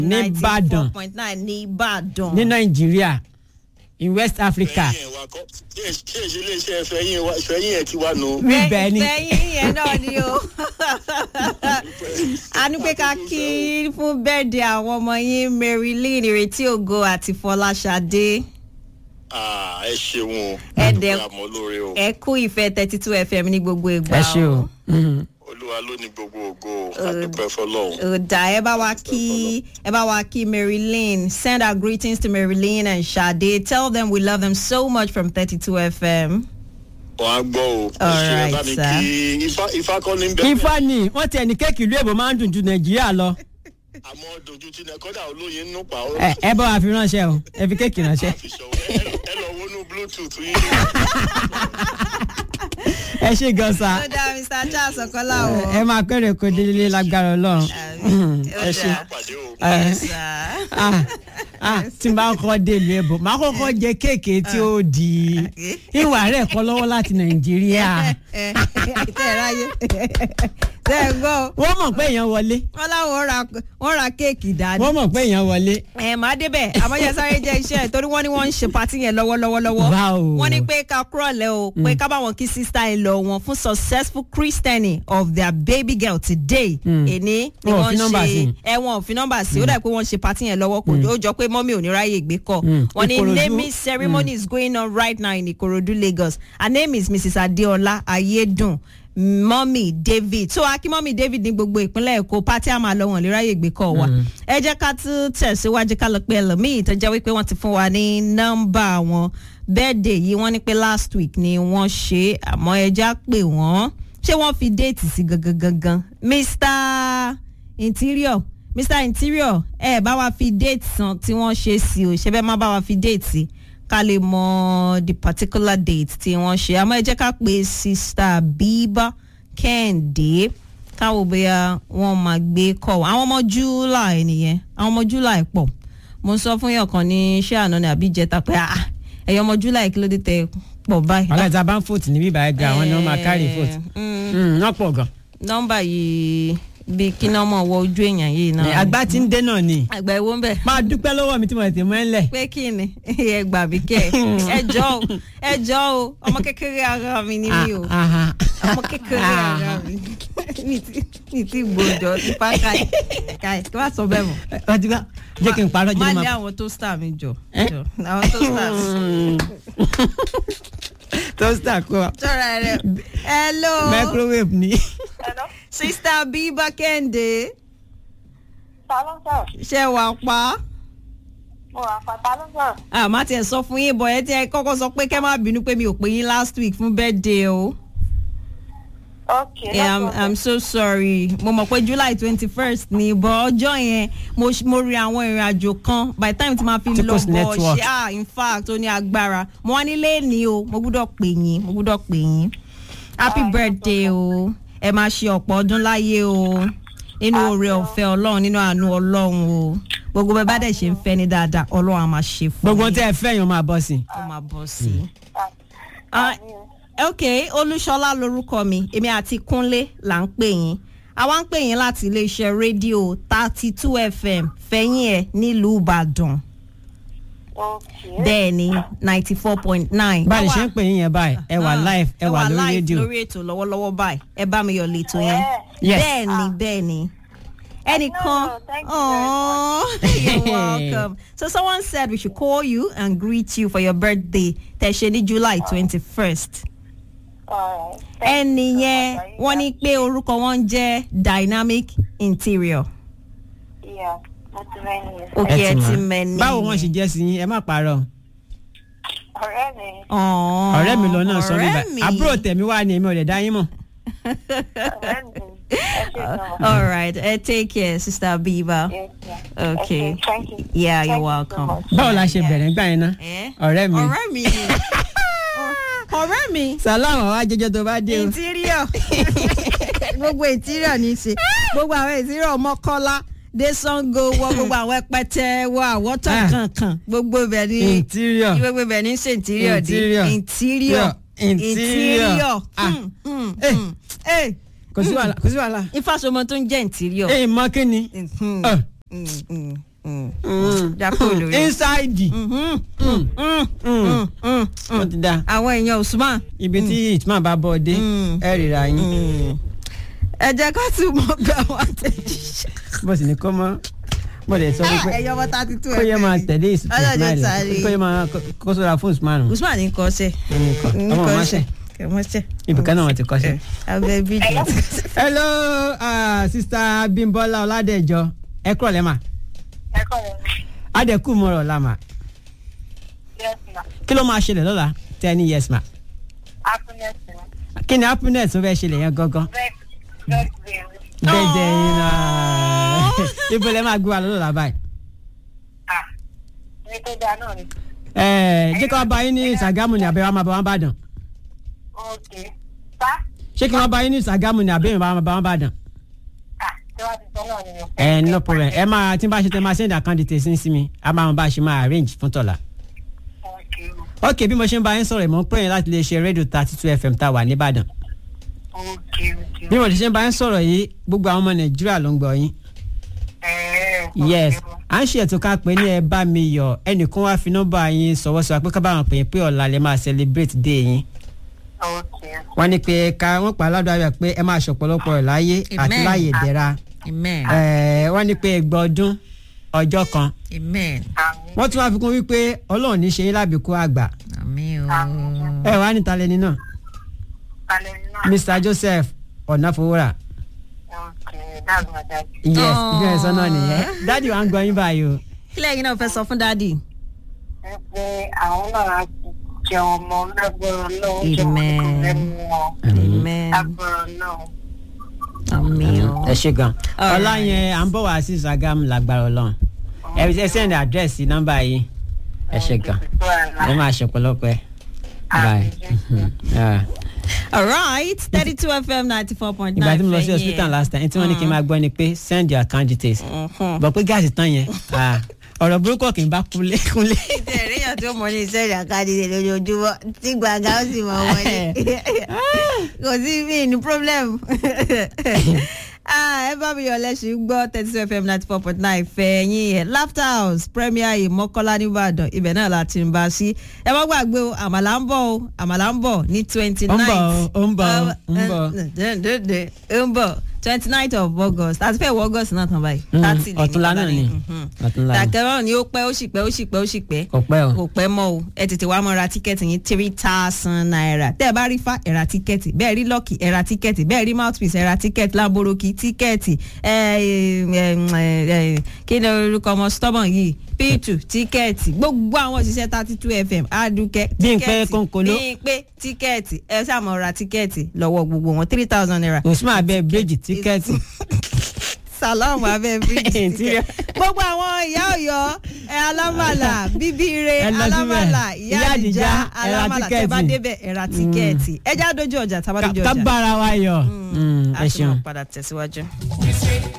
nìbàdàn point nine ní ìbàdàn. ní nàìjíríà in west africa fẹ̀yìn ẹ̀ wa kọ́ kí ẹ̀ ṣe iléeṣẹ́ fẹ̀yìn wa fẹ̀yìn ẹ̀ ti wá nù. bíbẹ̀ ni fẹ̀yìn yẹn náà ni o. a ní pé ká kí fún bẹ́ẹ̀dẹ̀ àwọn ọmọ yín marilyn ìrètí ògo àti fọláṣadé. Ah, ẹ ṣeun o Ẹ dúpẹ́ dẹ̀- àmọ́ lóore o ẹ kú ìfẹ́ thirty two fm ní gbogbo ìgbà ẹ ṣe o Mhm. olúwa ló ní gbogbo ògo o àdúpẹ́ fọlọ́run. ọ̀dà ẹ bá wa kí ẹ bá wa kí marilyn send our greetings to marilyn and sade tell them we love them so much from thirty two fm. wọ́n á gbọ́ o ẹ All ṣe ẹ right, bá mi sir. kí ifá ifá kọ́ ní bẹ́ẹ̀ ifá ni wọ́n tiẹ̀ ní kéèkì ìlú èbó máa ń dùn ju nàìjíríà lọ àmọ́ dojú tí nà kọ́dà olóyin nù pa ó. ẹ ẹ bá wa fi ránṣẹ́ o ẹ fi kéèkì ránṣẹ́ fi ṣọwọ́ ẹ lọ- ẹ lọ wọnú bluetooth yín. ẹ ṣe gan sa ó dá mr charles ọkọlá o. ẹ máa kéré kó délé lágbára ọlọ́run ẹ ṣe. pàdé o. Ah, ah, tí n bá kọ́ dé ìlú èbó máa kọ́kọ́ jẹ kéèkì tí ó di ìwà rẹ̀ kọ́ lọ́wọ́ láti nàìjíríà tẹ ẹ ráyè tẹ ẹ gbọ́ wọ́n mọ̀ pé èèyàn wọlé wọn láwọn ra wọn ra kéèkì dání. wọ́n mọ̀ pé èèyàn wọlé ẹ máa débẹ̀ àmọ́jẹ́ sáré jẹ́ iṣẹ́ ẹ̀ torí wọ́n ní wọ́n ń ṣe patí yẹn lọ́wọ́lọ́wọ́ Wow. wọ́n ní pé ká kúrọ̀lẹ́ o pé ká bá wọn kí sísá ẹ lọ wọn fún successful christianing of their baby girl today èní ni Wọn ò wọ́n fi nọ́mbà sí. ṣe ẹ wọn ò fi nọ́mbà sí ó dà pé wọ́n ṣe patí yẹn lọ́wọ́ kò ó jọ pé mọ́mí ò ní ráyè gbé kọ́ Mm. wọ́n ní Ìkòròdú. naming ceremony is going on right now in Ikorodu Lagos her name is Mrs Adeola Ayedun mọ́mì david so akínmọ́mì david ní gbogbo ìpínlẹ̀ èkó pátí àmà lọ wọn lè ráyè gbé kọ́ wa ẹ jẹ́ ká tún tẹ̀síwájú ká lọ pé ẹlòmíì tó jẹ́ wípé wọ́n ti fún wa ní nọ́mbà wọn bẹ́ẹ̀dẹ̀ yìí wọ́n ní pé last week ni wọ́n ṣe àmọ́ ẹ já pè wọ́n ṣé wọ́n fi déètì sí gangan gangan mr interior mr interior ẹ bá wa fi déètì san tí wọ́n ṣe sí o ṣe bẹ́ẹ̀ má bá wa fi déètì sí ká lè mọ the particular date tí wọ́n ṣe àmọ́ ẹ jẹ́ ká pe sista bíbá kẹ́hìndé káwọ́ bóyá wọ́n máa gbé kọ́ wa àwọn ọmọ july nìyẹn àwọn ọmọ july pọ̀ mo sọ fún yàn kan ní iṣẹ́ àná ní àbí ìjẹta pé ah ẹ̀yọ́ ọmọ july kí ló dé tẹ pọ̀ báyìí. wàhálà ìta bá ń fòtì níbí báyìí gan àwọn ni wọ́n máa kárì fòtì Mm, wọ́n pọ̀ gan nọ́mbà yìí bí kí náà mọ̀ wọ ojú èèyàn yìí náà. àgbà tí ń dé náà ni àgbà ìwọ ń bẹ̀ máa dúpẹ́ lọ́wọ́ mi tí mo tètè mọ́ ẹ́ lẹ̀ pé kí ni ẹ gbà mí kẹ ẹ jọ o ẹ jọ o ọmọ kékeré ara mi ni mí o Ah, ah, ọmọ kékeré ara mi mi ti mi ti gbòdò nípa káyì káyì kí wàá sọ bẹ́ẹ̀ mọ́. ah. ọtí bá jẹ́ kí n parọ́ má jẹ́ lé máa àwọn tó star mi jọ Eh? jọ àwọn tó star mi. toaster kó wa sọ̀rọ̀ rẹ̀ hello microwave ni Hello? sista bíbá kẹ́hìndé Ta ló ń sọ̀rọ̀? ṣe wà pa Mo wà pa ta ló ń sọ̀rọ̀? àmọ́ tiẹ̀ sọ fún yín bọ̀ ẹ tí ẹ kọ́kọ́ sọ pé kẹ́ má bínú pé mi ò pè yín last week fún birthday o. Okay. Yeah, I'm, no I'm problem. so sorry. Mo mọ̀ pé July twenty first ni bọ̀ ọjọ́ yẹn mo ṣ- mo rin àwọn ìrìn àjò kan by the time tí ma fi Tí lọ kò sí bọ̀ network. ṣe ah in fact ó ní agbára. Mo wá nílé ní o, mo gbúdọ̀ pè yín, mo gbúdọ̀ pè yín. Happy Ah, no birthday o, ẹ máa ṣe ọ̀pọ̀ ọdún láyé o. Nínú oore ọ̀fẹ́ Ọlọ́run, nínú àánú Ọlọ́run o. Gbogbo bẹ́ẹ̀ bá dẹ̀ ṣe ń fẹ́ ní dáadáa, Ọlọ́run á máa ṣe fún gbogbo yín. tẹ́ ẹ fẹ́ yàn máa bọ́ sí i. Ó máa bọ̀ sí i. Ah, Ah, àmì o. ok olúṣọlá lorúkọ mi èmi àti kúnlé là ń pè yín àwa ń pè yín láti iléeṣẹ́ rédíò thirty two fm fẹ̀yìn ẹ̀ nílùú ìbàdàn Okay. bẹ́ẹ̀ ni ninety four point nine. bá a lè ṣe ń pè yín yẹn báyìí ẹ wà live ẹ wà lórí live rédíò lórí ètò lọ́wọ́lọ́wọ́ báyìí ẹ bá mi yọ̀ lẹ́tọ̀ yẹn Yes. bẹ́ẹ̀ ni bẹ́ẹ̀ ni ẹnìkan No, thank you very Aw, you're welcome so someone said we should call you and greet you for your birthday tẹ̀sẹ̀ ní july twenty first Alright. Thank ẹni you so yẹn much. wọ́n ní pé orúkọ wọn jẹ́ dynamic interior Yeah, mo ti mẹ́ni yẹn. òkè ẹ ti mọ̀. mẹ́ni. báwo wọ́n ṣe jẹ́ sí yín ẹ má parọ́ Ọ̀rẹ́ mi. Ọ̀ọ́, ọ̀rẹ́ mi lọ náà sọ mi ọ̀rẹ́ báyìí mi. àbúrò tẹ̀mí wá ni èmi ò lè dá yín mọ̀. Ọ̀rẹ́ mi. Ẹ ṣe gan. all right uh, take care sister biba. Yes, yeah. Okay. Okay, Thank you. Yeah, you're Thank you so welcome. much. báwo la ṣe bẹ̀rẹ̀ gbà yín ná Eh? ọ̀rẹ́ mi ọ̀rẹ́ mi ni ọ̀rẹ́ mi sàlámù àwọn ajẹjọ tó bá dé o interior gbogbo interior ní í ṣe gbogbo àwọn interior mọ́kọ́lá dé sango wọ gbogbo àwọn ẹpẹtẹ wọ àwọ̀tọ̀ Ah. kankan gbogbo ibẹ̀ ní interior gbogbo ibẹ̀ ní ṣe interior Interior. di interior Interior. interior Ah. Hmm, hmm, Eh. hmm. Eh, kò sí wàhálà kò sí wàhálà ifásọmọ tó ń jẹ́ interior. èyí mọ kí ni Hmm, Ọ̀, hmm, hmm. jápò lórí. inside wọ́n ti da àwọn èèyàn Usman ibi tí ìtumọ̀ bá bọ̀ dé Mm. ẹ rira yín ẹ jẹ́ ká tún mọ̀ bí àwọn àtẹ̀jíṣẹ́. bó sì ní kó mọ́ mo lè sọ wípé ẹ̀yọ́ bọ́ thirty two kó yẹ máa tẹ̀lé ìsúkú ọlọ́dẹ ìsmáìlì tàrí kó yẹ máa kó sọ́ra fún ìsmáìlì Usman ní kọ́ ṣe ọmọ máṣẹ kọ́ṣẹ́ ibìkan náà wọ́n ti kọ́ṣẹ́. abẹ́ bíjì hello uh, sista Bímbọ́lá Ọládẹ̀jọ ẹ kúrọ̀ lẹ́mà ẹ kọ́ ẹ adẹ́kù mọ̀rọ̀ lámà yes ma kí ló máa ṣẹlẹ̀ lọ́la ten years ma happiness ma kí ni happiness tó fẹ́ ṣẹlẹ̀ yẹn gangan vex vex baby bẹ́ẹ̀ jẹ́ yín náà ibo lẹ́ máa gbé wa lọ́la báyìí. ah ní tó dáa náà ni Ẹ, jẹ́ kí wọ́n bá yín ní Ṣàgámù ní àbẹ̀wò máa bá wọn bàdàn ok sá ṣé kí wọ́n bá yín ní Ṣàgámù ní àbẹ̀wò máa bá wọn bàdàn. ah tí wọ́n ti sọ náà ni mo ẹ no problem ẹ máa tí n bá ṣe tẹ máa send account details sí mi a máa wọn bá ṣe máa arrange fún tọ̀la. ok ok bí mo ṣe ń bá yín sọ̀rọ̀ ìmọ̀ ń pè yín láti lè ṣe rédíò thirty two fm tá a wà nìbàdàn. ok ok bí mo ṣe ń bá yín sọ̀rọ̀ yìí gbogbo àwọn ọmọ nàìjíríà ló ń gbọ́ yín. ẹ̀ẹ́ yes à ń ṣe ètò ká pé ní ẹ bá mi yọ ẹnìkan wá fi nọ́mbà yín sọ̀wọ́ sọ pé ká bá wọn pè é pé ọ̀la lè máa celebrate day yín. ok wọ́n ní pé ká wọ́n pa aládùn ayọ̀ pé ẹ máa ṣọ̀pọ̀lọpọ̀ rẹ̀ láyé àti Amen. láyé ìdẹ̀ra. amen Ẹ, wọ́n ní pé ẹgbẹ́ ọdún ọjọ́ kan amen àmì wọ́n tún wá fi kún wípé ọlọ́run ní ṣe yín lábìkú àgbà àmín o ẹ wá níta lẹni náà kalẹ̀ náà Mr Joseph ọ̀nàfọwọ́rà ok that's my dad yes Aww. ibi ẹ̀ sọ́nà nìyẹn dáàdi wa ń gbọ́ yín báyìí o kílẹ̀ yín náà fẹ́ sọ fún dádì. ẹ pé àwọn náà á jẹ ọmọ lágbára náà ó jẹ ọmọ Amen. tó lẹ́nu wọn amen lágbára náà àmín o. ẹ ṣe gan Alright. ọlá yẹn à ń bọ̀ wá sí Ṣàgámù lágbára ọlọ́run ẹ ẹ send address sí nọ́mbà yìí ẹ ṣe gan ẹ máa ṣe ọ̀pọ̀lọpọ̀ ẹ bye. Yeah. all right thirty two fm ninety four point nine ìgbà tí mo lọ sí hospital last time tí wọ́n ní kí n máa gbọ́ ni pé send your account details bọ̀ pé gáàsì tán yẹn ah, ọ̀rọ̀ burúkú ọ̀kìn bá kúnlé kúnlé. ìtẹ̀rí yàn tó mọ ní iṣẹ́ ìjàkadì rẹ̀ lójoojúmọ́ tí gbàgà ó sì mọ wọlé kò sí mí ní problem Ah, ẹ bá mi yọ lẹ́sìn gbọ́ thirty two fm ninety four point nine fẹ̀yìn ẹ̀ laughter house premier yìí mọ́kọ́lá nìbàdàn ibẹ̀ náà la ti ń bá a sí ẹ má gbàgbé o àmàlà ń bọ̀ o àmàlà ń bọ̀ ní twenty Ó ń nine bọ̀ o, ó ń bọ̀ o, ó ń bọ̀. ó ń bọ̀ twenty nine of august àti fẹ́ wọ august náà tán báyìí. Mm, 30 lè ní ọ̀túnla bàbá náà ni Mhm. ọ̀túnla ni dàkẹ́rọ̀ ni ó pẹ́ ó sì pẹ́ ó sì pẹ́ ó sì pẹ́ kò pẹ́ o. kò pẹ́ mọ́ o ẹ tètè wá mọ́ ra tíkẹ́ẹ̀tì yín three thousand naira tẹ́ ẹ bá rí fa ẹ ra tíkẹ́ẹ̀tì bẹ́ẹ̀ rí lọ́ọ̀kì ẹ ra tíkẹ́ẹ̀tì bẹ́ẹ̀ rí mouthpiece ẹ ra tíkẹ́ẹ̀tì láboroki tíkẹ́ẹ̀tì ẹ ẹ ẹ kí ni orúkọ ọmọ stubborn yìí p2 tíkẹ́ẹ̀tì gbogbo àwọn òṣìṣẹ́ thirty two fm adúkẹ́ Bímpé Kónkóló. Bímpé tíkẹ́ẹ̀tì ẹ ṣàmọ̀ ra tíkẹ́ẹ̀tì lọ́wọ́ gbogbo wọn three thousand naira usman abẹ bíríjì tíkẹ́ẹ̀tì salamu abẹ bíríjì Interior. gbogbo àwọn ìyá Ọ̀yọ́ ẹ alámàlà bíbíire Ẹ lọ síbẹ̀. alámàlà ìyá Ìyá àdìjá Àdìjá, ẹ ra alámàlà tẹ bá tíkẹ́ẹ̀tì. débẹ̀ ẹ ra tíkẹ́ẹ̀tì ẹ já dojú ọjà tá a bá dojú ká ọjà bára wa yọ Mm, Mm, a ẹ tún ṣeun. máa padà tẹ̀síwájú.